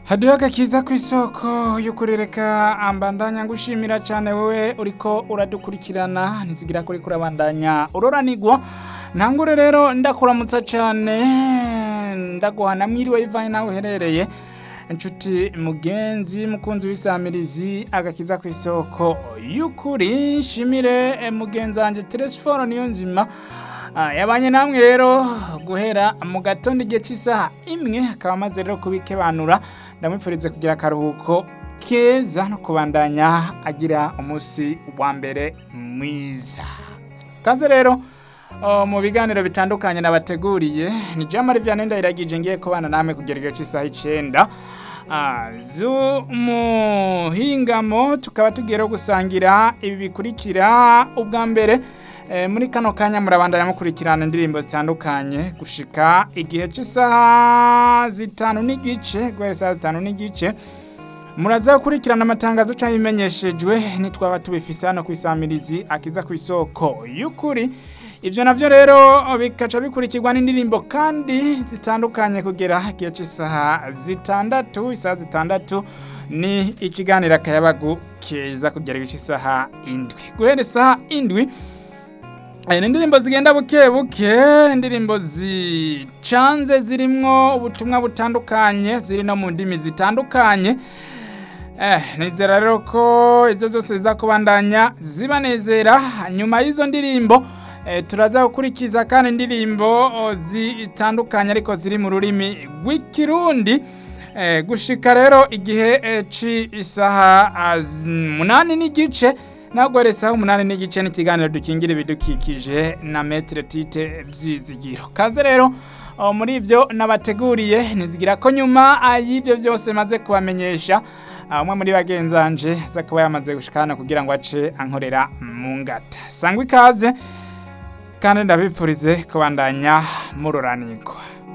haduha agakiza ku isoko y'ukuri reka ambandanya ngushimira cyane wowe uriko uradukurikirana ntizigira kuri kurabandanya uroranigwa ntangure rero ndakuramutsa cyane ndaguhana mwiriwe ivanye nawe uherereye inshuti mugenzi mukunzi w'isamirizi agakiza ku isoko y'ukuri nshimire mugenzi wanjye teresiforo niyo nzima Ah, yabanye namwe rero guhera mu gatondo igihe cy'isaha imwe akaba amaze rero kubikebanura ndamwifurize kugira akaruhuko keza no kubandanya agira umunsi wa mbere mwiza kaze rero oh, mu biganiro bitandukanye nabateguriye ni jamari vianney ndayiragije ngiye kubana namwe kugera igihe cy'isaha icenda Ah, z'umuhingamo tukaba tugiye rero gusangira ibi bikurikira ubwa mbere Eh, muri kano kanya murabandanya mukurikirana indirimbo zitandukanye gushika igihe cy'isaha zitanu n'igice guhera isaha zitanu n'igice muraza gukurikirana amatangazo cyangwa imenyeshejwe nitwaba tubifise hano ku isamirizi akiza ku isoko y'ukuri ibyo navyo rero bikaca bikurikirwa n'indirimbo kandi zitandukanye kugera igihe cy'isaha zitandatu isaha zitandatu ni ikiganiro akayabagu keza kugera igihe cy'isaha indwi guhera isaha indwi Aya ni indirimbo zigenda buke buke indirimbo zicanze zirimwo ubutumwa butandukanye ziri no mu ndimi zitandukanye eh, nizera rero ko izo zose ziza kubandanya zibanezera nyuma y'izo ndirimbo eh, turaza gukurikiza kandi indirimbo oh, zitandukanye ariko ziri mu rurimi rw'ikirundi eh, gushika rero igihe eh, c'isaha ah, z- munani n'igice ntabwo ari isaha umunani n'igice n'ikiganiro dukingira ibidukikije na metere tite byizigiro kaze rero oh, muri ibyo nabateguriye nizigira ko nyuma ah, y'ibyo byose maze kubamenyesha ah, umwe muri bagenzanje aza kuba yamaze gushika hano kugira ngo ace ankorera mu ngata sangwa ikaze kandi ndabipfurize kubandanya mururanirwa